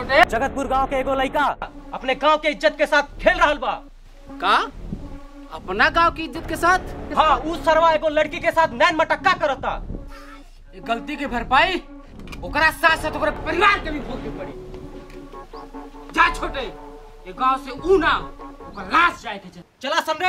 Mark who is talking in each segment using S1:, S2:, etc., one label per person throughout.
S1: छोटे
S2: जगतपुर गांव के एगो लड़का अपने गांव के इज्जत के साथ खेल रहा बा
S1: का अपना गांव की इज्जत के साथ
S2: हाँ उ सरवा एगो लड़की के साथ नैन मटक्का करता
S1: ये गलती की भरपाई ओकरा साथ साथ ओकरा परिवार के भी भोगे पड़ी जा छोटे ये गांव से ऊ ना ओकर लाश जाए के चाही।
S2: चला समरे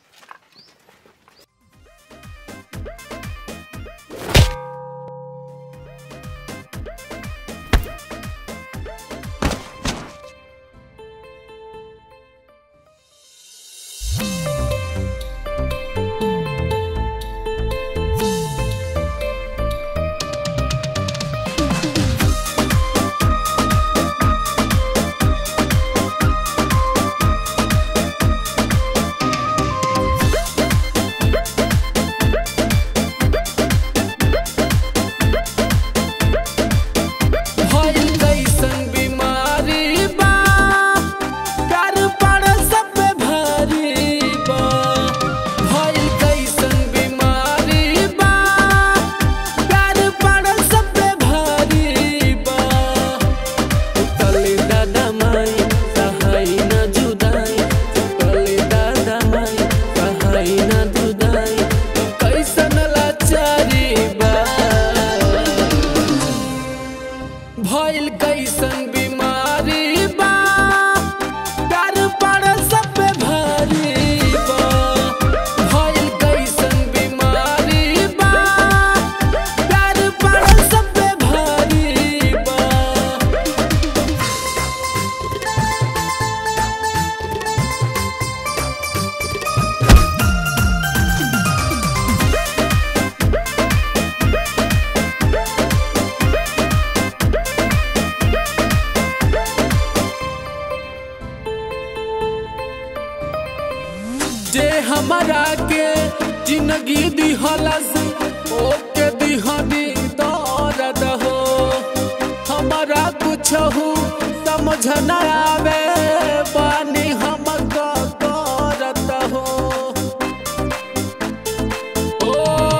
S3: भइल कैसन बीमारी बा प्यार पड़ सब पे भारी बा भइल कैसन बीमारी बा प्यार पड़ सब पे भारी बा तले दादा माई सहाय न जुदाई तले दादा माई सहाय न जुदाई कैसन लाचारी बा भइल कैसन बीमारी बा प्यार पड़ सब पे भारी बा भइल कैसन बीमारी बा प्यार पड़ सब पे भारी बा जे हमारा के जिंदगी दिहलस ओके दिहनी दर्द हो हमारा कुछ हो समझ न आवे पानी हम करत हो ओ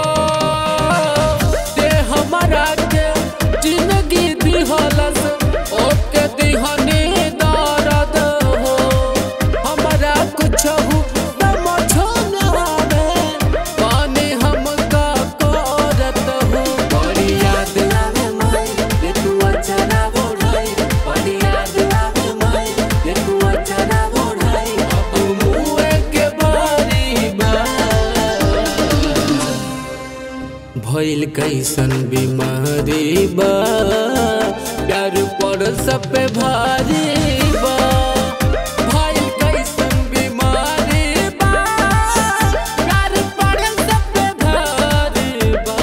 S3: जे हमारा के जिंदगी दिहलस ओके दिहनी दर्द हो हमारा कुछ हो समझ न आवे पानी हम का करत हो बड़ी याद आवे माई रे तू अचरा बोढ़ाई बड़ी याद आवे माई रे तू अचरा बोढ़ाई अब मुए के बारी बा भइल कैसन बीमारी बा प्यार पड़ सब पे भारी बा भइल कैसन बीमारी बा प्यार पड़ सब पे भारी बा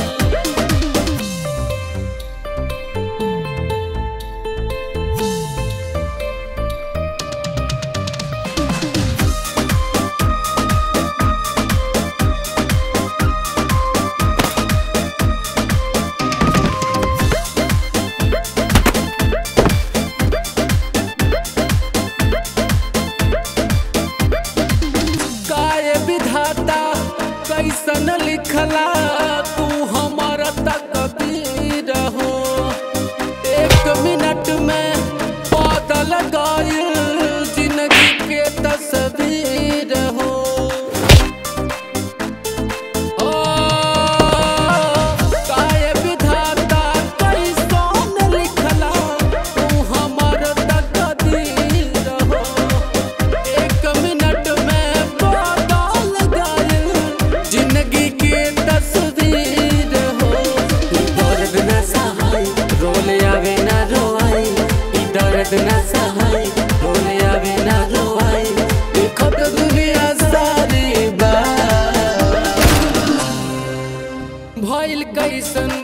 S3: काय विधाता कैसन लिखला तू हमारा तकदीर हो एक मिनट में बदल गइल जिंदगी के तस्वीर हो ओ, काय विधाता कैसन लिखला तू हमारा तकदीर हो एक मिनट में बदल गइल जिंदगी के तस्वीर हो ई दर्द न सहाय रोले आवे ना रोआई ई दर्द न सहाय रोले आवे ना रोआई देखत दुनिया सारी बा भइल कैसन